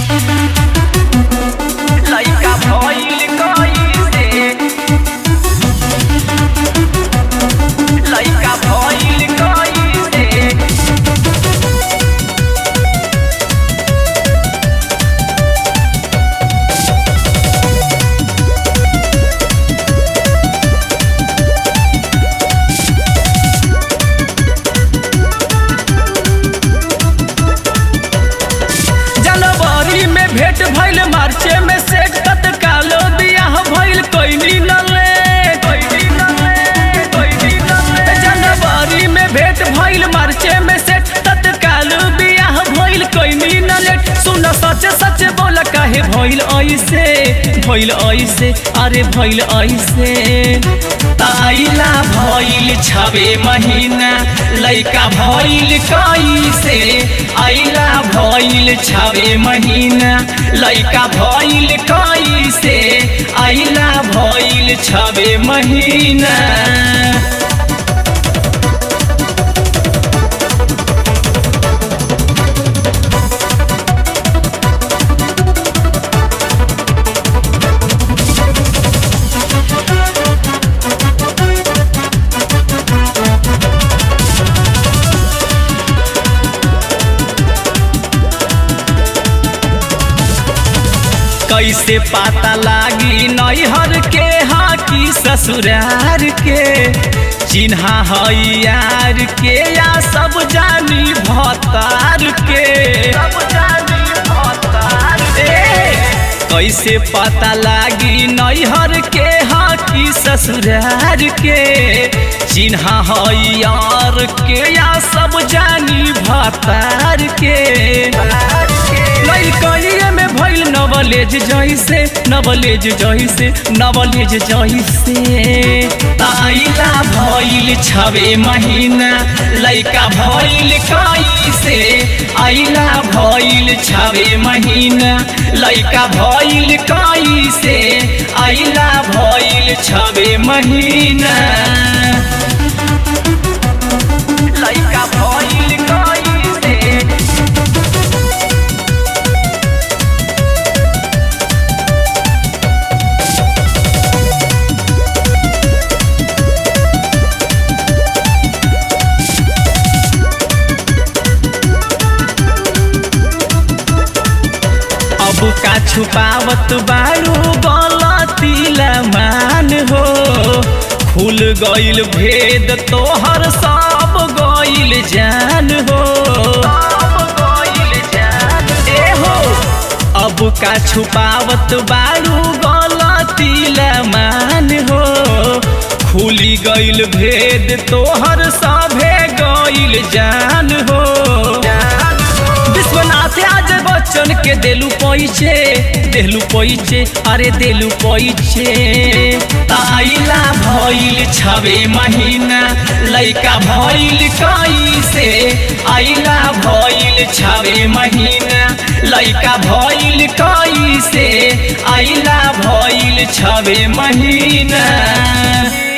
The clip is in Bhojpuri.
लइका भइल कइसे लइका भइल कइसे जनवरी में भेंट भइल मार्चे में सेट तत्कालो बियाह भइल कोइनी नले कोइनी नले कोइनी नले जनवरी में भेंट भइल मार्चे में सेट तत्कालो बियाह भइल कोइनी नले सुन सच सच बोल काहे भइल ऐसे भइल ऐसे अरे भइल ऐसे ताइला भइल छबे महीना लइका भइल कैसे आइला भइल छबे महीना लइका भइल कैसे आइला भइल छबे महीना कैसे पता लागी नैहर के हाँ की ससुरार के चिन्हा है यार के या सब जानी भतार के सब जानी भतार कैसे पता लागी नैहर के हाँ की ससुरार के चिन्हा है यार के या सब जानी भतार के लइकइए में भइल नवलेज जइसे नवलेज जइसे नवलेज जइसे ताइला भइल छबे महीना लइका भइल कैसे आइला भइल छबे महीना लइका भइल कैसे आइला भइल छबे महीना लइका भइल कैसे अब का छुपावत बारू गलतीला मान हो खुल गइल भेद तोहर सब गइल जान हो ए हो अब का छुपावत बारू गलतीला मान हो खुली गइल भेद तोहर सभे गइल जान हो विश्वनाथ आज बच्चन के देलू पैसे देलू पैसे अरे देलू पैसे ताइला भइल छबे महीना लइका भइल कैसे आइला भइल छबे महीना लइका भइल कैसे आइला भइल छबे महीना